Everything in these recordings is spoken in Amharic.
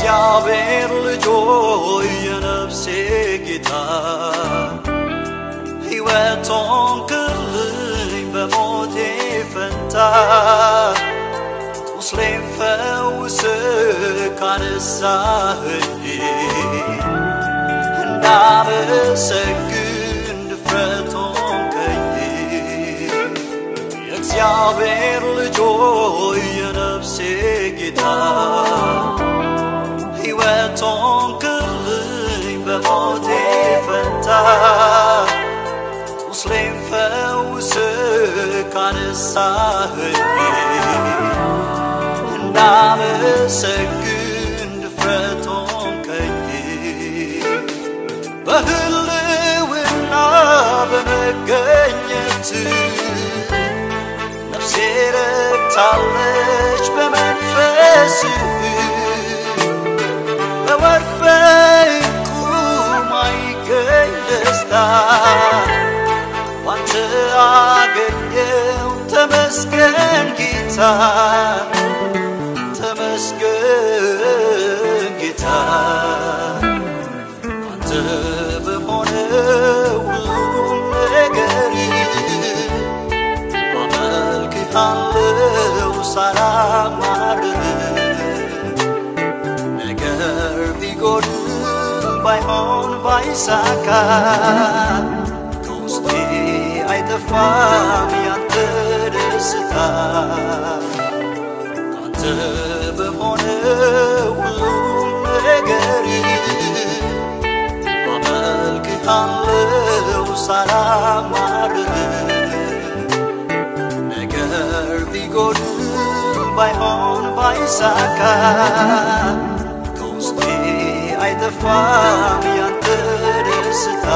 የእግዚአብሔር ልጆይ የነፍሴ ጌታ ሕይወቶን ክልኝ በሞቴ ፈንታ ቁስሌን ፈውስ ካነሳኸኝ እንዳመሰግን ድፍረቶን ከኝ የእግዚአብሔር ልጆይ የነፍሴ ጌታ ሕይወቶን ክልኝ በሞቴ ፈንታ ቁስሌን ፈውስ ካነሳኸኝ እንዳመሰግን ድፍረቶን ከኝ በህልውና በመገኘት ነፍሴ ረክታለች በመንፈስ በወርቅ በዕንቁ ማይገኝ ደስታ ባንተ አገኘው ተመስገን ጌታ ተመስገን ጌታ አንተ በሆነው ሁሉም ነገር አመልክሃለው ሳላማርር ነገር ቢጎድል ባይሆን ባይሳካ ከውስጤ አይጠፋም ያንተ ደስታ አንተ በሆነ ሁሉም ነገር አመልክሃለው ሳላማርር ነገር ቢጎድል ባይሆን ባይሳካ ከውስጤ አይጠፋም ያንተ ደስታ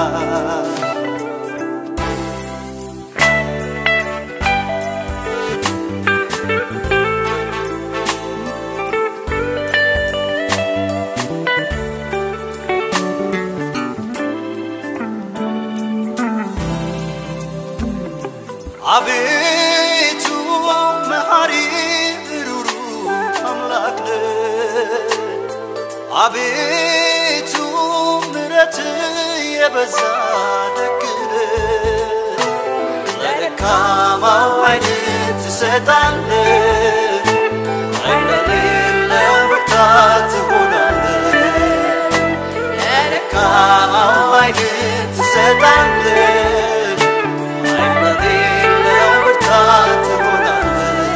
አቤቱ መሐሪ ሩሩ አምላክ ነህ። አቤቱ ምረት የበዛ ደግ ነህ። ለደካማው ኃይልን ትሰጣለህ፣ ኃይል ለሌለው ብርታት ትሆናለህ። ለደካማው ኃይልን ትሰጣለህ ኃይል ለሌለው ብርታት ትሆናለህ።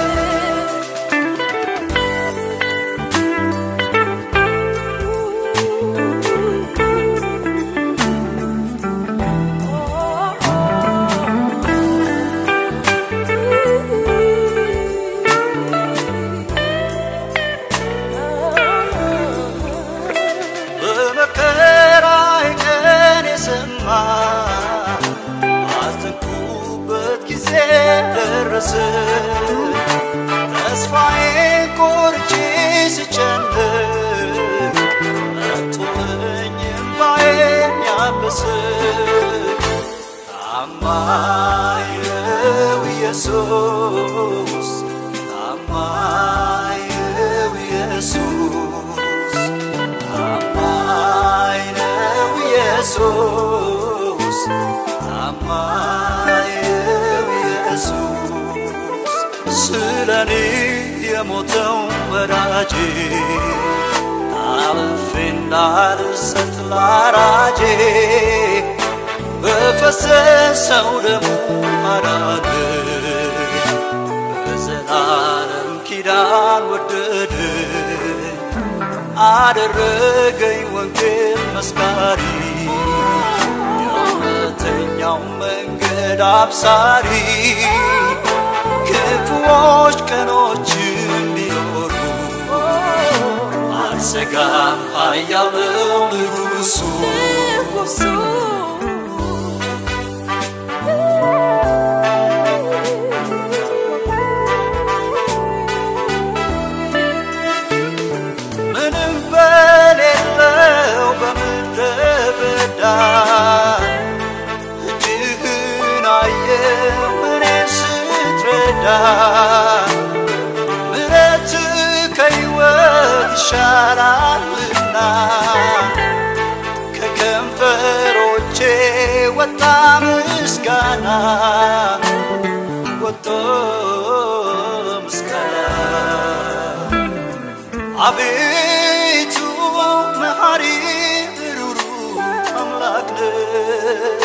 በመከራዬ ቀን የሰማ አዘንኩበት ጊዜ ደረሰ። ተስፋዬን ቆርጬ ስጨንቅ መጥቶልኝ እምባዬን ያበሰ ታማኝ ነው ኢየሱስ፣ ታማኝ ነው ኢየሱስ ታማኝ ነው ኢየሱስ፣ ታማኝ ነው ኢየሱስ። ስለኔ የሞተው ወዳጄ አልፌ እንዳልሰጥ ላራጄ በፈሰሰው ደሙ አዳነኝ፣ በዘላለም ኪዳን ወደደኝ። አደረገኝ ወንጌል መስካሪ የእውነተኛው መንገድ አብሳሪ ክፉዎች ቀኖችን ቢኖሩ አልሰጋም ኃያል ነው ንጉሡ ምንም በሌለው በምድረ በዳ እጅህን አየው እኔ ስትረዳ ምረት ከሕይወት ይሻላልና ከከንፈሮቼ ወጣ ምስጋና ወጥቶ ምስጋና አቤቱ መሐሪ ሩሩ አምላክ ነህ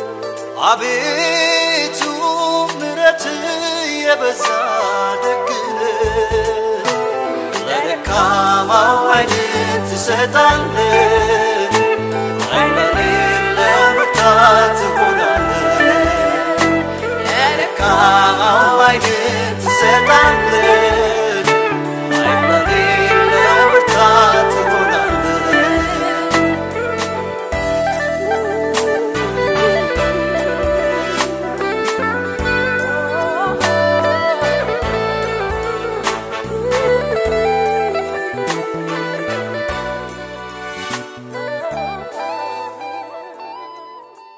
አቤቱ ምረት የበዛ ደግነ ለደካማው አይንን ትሰጣለ አይለሌለው ብርታት ትሆናለ ለደካማው አይንን ትሰጣለ